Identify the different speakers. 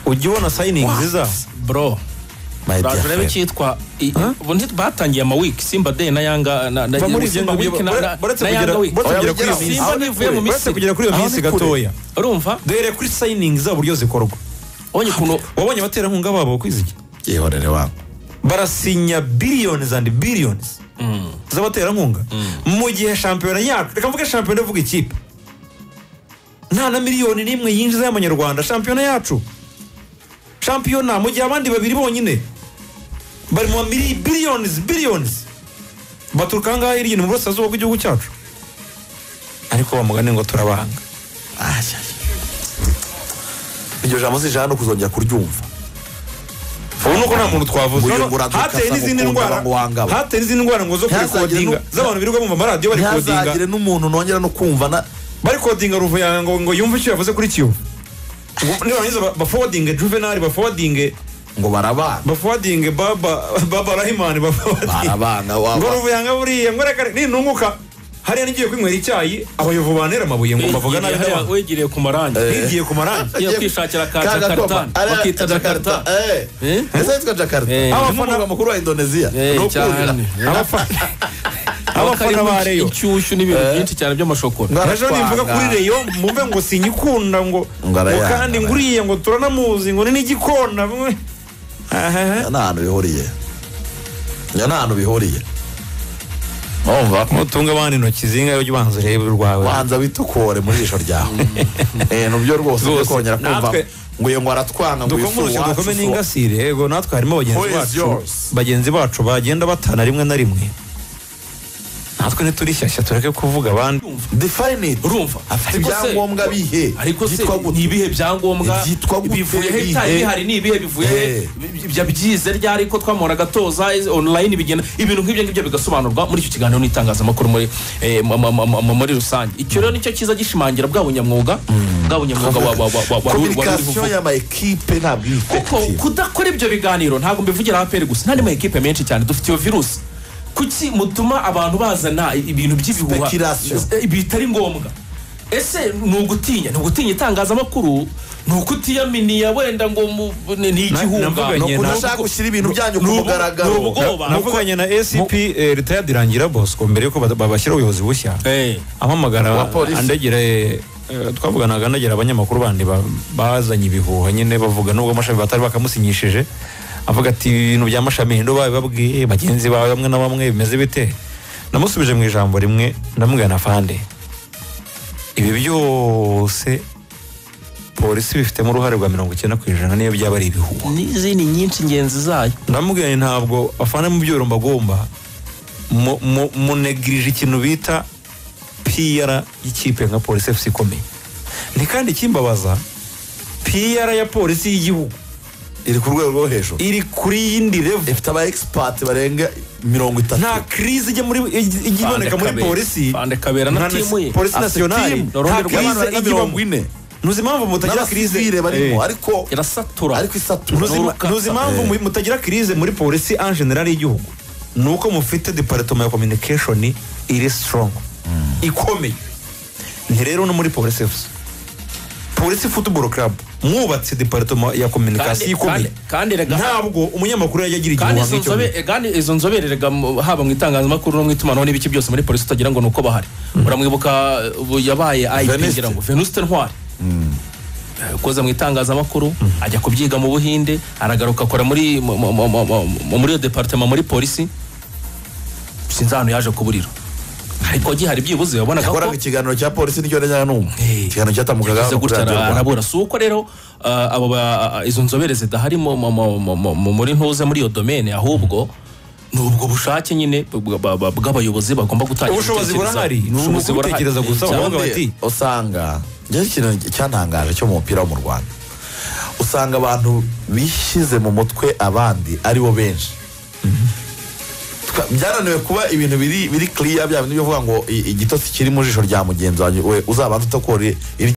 Speaker 1: ujya ubona sayiningi nziza
Speaker 2: bro
Speaker 1: My dear
Speaker 2: Uraje urebe
Speaker 1: friend.
Speaker 2: icyitwa i- ubu nti batangiye amawiki simba day na yanga na- na-
Speaker 1: Va muri ibyo
Speaker 2: Simba
Speaker 1: ngibyo,
Speaker 2: week na-
Speaker 1: bare-
Speaker 2: na-
Speaker 1: baretse
Speaker 2: na
Speaker 1: kugera-
Speaker 2: Yanga week.
Speaker 1: baretse
Speaker 2: Oya,
Speaker 1: kugera kuri iyo
Speaker 2: Simba
Speaker 1: minsi.
Speaker 2: ntivuye mu
Speaker 1: Baretse
Speaker 2: misiri
Speaker 1: kugera kuri iyo minsi gatoya
Speaker 2: urumva
Speaker 1: duhere kuri sayiningi zabo uburyo zikorwa
Speaker 2: ubonye ukuntu
Speaker 1: wabonye abaterankunga babo bakoze iki
Speaker 3: yihorere wabo
Speaker 1: barasinya biliyoni andi biliyoni z'abaterankunga mu gihe shampiyona yacu reka mvuge shampiyona ivuga ikipe nta na miliyoni n'imwe yinjiza y'amanyarwanda shampiyona yacu shampiyona mu gihe abandi babiri bonyine bari mu mili biliyoni biliyoni baturuka aha ngaha hirya no mu burasirazuba bw'igihugu cyacu ariko bamugane ngo turabanga
Speaker 3: iryo jambo zijana no kuzongera kuryumva
Speaker 1: ubu nuko nta muntu twavuze
Speaker 3: Uyu
Speaker 1: Urabona,
Speaker 3: muraduka
Speaker 1: hateye
Speaker 3: asa
Speaker 1: n'izindi
Speaker 3: gukunda
Speaker 1: ndwara
Speaker 3: abantu wangaba.
Speaker 1: hateye n'izindi ndwara ngo zo
Speaker 3: Ntihazagire
Speaker 1: kurikodinga
Speaker 3: n'u-
Speaker 1: z'abantu birirwa bumva amaradiyo bari kodinga
Speaker 3: ntihazagire n'umuntu nongera no kumva na
Speaker 1: bari kodinga ruvu yawe ngo ngo yumve icyo yavuze kuri kiyovu Ngo nibarangiza ba- baforwadinge juvenali baforwadinge
Speaker 3: ngo barabana
Speaker 1: baforwadinge baba baba rahimani baforwadinge
Speaker 3: barabana
Speaker 1: ngo
Speaker 3: waba
Speaker 1: ruvu yanga buriya ngo reka nintunguka hariya nigiye kwinywera icyayi abayovu bantera amabuye ngo mbavuga nabi
Speaker 2: Wegereye-
Speaker 1: n'abantu
Speaker 2: wegereye ku marangi
Speaker 1: ntigiye ku marangi
Speaker 2: Agiye kwishakira ka
Speaker 3: Ka
Speaker 2: jakarta
Speaker 3: Gakoma. Ara-
Speaker 2: bakita jakarta
Speaker 3: Jakarta, eh.
Speaker 2: Eh?
Speaker 3: Ese yitwa jakarta
Speaker 2: Eh.
Speaker 3: umurwa mukuru wa indoneziya
Speaker 2: Eh,
Speaker 3: Ni ukuri.
Speaker 2: cyane.
Speaker 1: abafana
Speaker 2: Haba
Speaker 1: abafana
Speaker 2: karimo
Speaker 1: ba reyo
Speaker 2: inshyushyu n'ibintu byinshi cyane by'amashokora
Speaker 3: Ngo
Speaker 1: ejo nimvuga
Speaker 3: aratwanga.
Speaker 1: kuri reyo mumve ngo sinyikunda ngo
Speaker 3: Ngo
Speaker 1: ngo
Speaker 3: arayanga,
Speaker 1: kandi nguriye ngo turanamuzi ngo ni n'igikona bimwe aha
Speaker 3: nta hantu bihuriye nta hantu bihuriye wumva
Speaker 1: nutunga abana intoki zingahe ujya ubanza urebe urwawe
Speaker 3: wanza witukore muri ijisho ryawe Eh, nibyo rwose ujye
Speaker 1: Rwose,
Speaker 3: kongera kumva
Speaker 1: natwe-
Speaker 3: ngo iyo ngo aratwanga ngo
Speaker 1: dukome
Speaker 3: ifu
Speaker 1: urusyo
Speaker 3: wacu
Speaker 1: dukome
Speaker 3: ifu-
Speaker 1: n'ingasire yego natwe harimo bagenzi
Speaker 3: Who is
Speaker 1: bacu
Speaker 3: yours?
Speaker 1: bagenzi bacu bagenda batana rimwe na rimwe natwe ntiturishyashya tureke kuvuga abandi
Speaker 3: define it
Speaker 2: urumva
Speaker 3: afite
Speaker 2: Ariko se-
Speaker 3: ibyangombwa bihe
Speaker 2: ariko se
Speaker 3: byitwa gute?
Speaker 2: ni ibihe byangombwa
Speaker 3: Byitwa gute?
Speaker 2: bivuye he
Speaker 3: Bihe?
Speaker 2: bitari bihari ni ibihe bivuye he
Speaker 3: Eh.
Speaker 2: byize ryari ko twamuhoraga toza iz- online bigenda ibintu nk'ibyo ngibyo bigasobanurwa muri icyo kiganiro n'itangazamakuru muri eh, mu- mu- mu- mu- muri rusange icyo rero nicyo cyiza gishimangira bwa bunyamwuga bwa bunyamwuga wa- wa- wa- wa- wa- wari uri
Speaker 3: communication
Speaker 2: kuvuga
Speaker 3: y'ama ekipe ntabwo iri
Speaker 2: kuko
Speaker 3: effective.
Speaker 2: kudakora ibyo biganiro ntabwo mbivugira aperi gusa n'andi ma ekipe menshi cyane dufite iyo virusi kuki mutuma abantu bazana ibintu by'ibihuha
Speaker 3: Speculation.
Speaker 2: Eh, bitari ngombwa ese ni ugutinya ni ugutinya itangazamakuru ni ukutiyaminiya wenda ngo mu- ni ni igihunga
Speaker 1: navuga
Speaker 3: ni
Speaker 1: nyine,
Speaker 3: ukudashaka
Speaker 2: ntabwo-
Speaker 3: gushyira ibintu
Speaker 2: ni
Speaker 3: byanyu ku
Speaker 2: ubu- ni
Speaker 3: mugaragaro
Speaker 2: ubwoba
Speaker 1: navuganye na scp eh, leta yadirangira bosco mbere yuko bada- babashyira ubuyobozi bushya
Speaker 2: Eh,
Speaker 1: ampamagara
Speaker 3: Wa polisi.
Speaker 1: andagira eh, eh, twavuganaga andagira abanyamakuru bandi ba- bazanye ibihuha nyine bavuga nubwo amashami batari bakamusinyishije avuga ati ibintu bya mashami hindu babibabwiye bagenzi bawe bamwe na bamwe bimeze bite namusubije mu ijambo rimwe ndamubwira na fande ibi byose polisi bifitemo uruhare rwa mirongo icyenda ku ijana niyo byaba ari ibihuha
Speaker 2: n'izindi nyinshi ingenzi zayo
Speaker 1: ndamubwira nti ntabwo afana mu byo mbagomba mu- mu- munegirije ikintu bita piyara y'ikipe nka polisi efuse ikomeye ni kandi ikimbabaza piyara ya polisi y'igihugu
Speaker 3: iri ku rwego rwo hejuru
Speaker 1: iri kuri yindi revu
Speaker 3: ifite aba expert barenga mirongo itatu
Speaker 1: nta kirizi ijya muri ijya iboneka muri
Speaker 2: Kabera.
Speaker 1: polisi
Speaker 2: Fande Kabera na
Speaker 1: nka
Speaker 2: timu ye.
Speaker 1: polisi
Speaker 2: Afite
Speaker 1: nasiyonari
Speaker 2: timu.
Speaker 1: nta
Speaker 2: Ururimi rw'abantu
Speaker 1: kirizi
Speaker 3: barenga mirongo
Speaker 1: igibamo
Speaker 3: ine
Speaker 1: ntuzi impamvu mutagira kirize
Speaker 3: n'abasivire barimo
Speaker 1: Eh.
Speaker 3: ariko
Speaker 2: irasatura
Speaker 3: ariko isatura
Speaker 1: Ntuzi- ntuzi impamvu mu- mutagira kirize muri polisi en general y'igihugu ni uko mufite departement ya communication iri strong ikomeye ni rero no muri polisi efuse polisi football club mwubatse departement ya communication
Speaker 2: Kandi-
Speaker 1: ikomeye
Speaker 2: kandi- kandi rega-
Speaker 1: ntabwo umunyamakuru yajya agira
Speaker 2: kandi
Speaker 1: igihombo
Speaker 2: izo nzobere kandi izo nzobere rega mu- haba mu itangazamakuru no mu itumanaho n'ibiki byose muri polisi utagira ngo ni uko bahari uramwibuka ubu yabaye
Speaker 3: Venuste.
Speaker 2: ayipingira ngo venuste ntwari ukoze mu itangazamakuru ajya kubyiga mu buhinde aragaruka akora muri mu- mu- mu- mu- mu- mu- muri iyo departement muri polisi sinzi ahantu yaje kuburira ariko gihari byibuze wabonaga ko
Speaker 3: yakoraga ikiganiro cya polisi nicyo najyaga numva
Speaker 2: Eh.
Speaker 3: ikiganiro cyatambukaga
Speaker 2: yagize
Speaker 3: hano kuri
Speaker 2: gutya
Speaker 3: radiyo
Speaker 2: ara-
Speaker 3: rwanda
Speaker 2: arabura si uko rero ah, abo ba- izo nzobere zidahari mu- mu- mu- mu- mu- mu- muri ntuze muri iyo domene ahubwo ni ubwo bushake nyine bwa- bwa- bwa- bw'abayobozi bagomba gutangira
Speaker 1: Ubushobozi
Speaker 2: gutekereza.
Speaker 1: burahari, ni
Speaker 2: Ubushobozi burahari.
Speaker 1: ugutekereza gusa,
Speaker 2: Cyane.
Speaker 1: ahubwo
Speaker 3: Ubundi
Speaker 1: bati-
Speaker 3: usanga njyewe ikintu cyantangaje cyo mu mupira wo mu rwanda usanga abantu bishyize mu mutwe abandi ari bo benshi Twa- byarananiwe kuba ibintu biri biri kiriya bya bintu bivuga ngo i- igitotsi kiri mu jisho rya mugenzi wawe we uzabanza utakore iri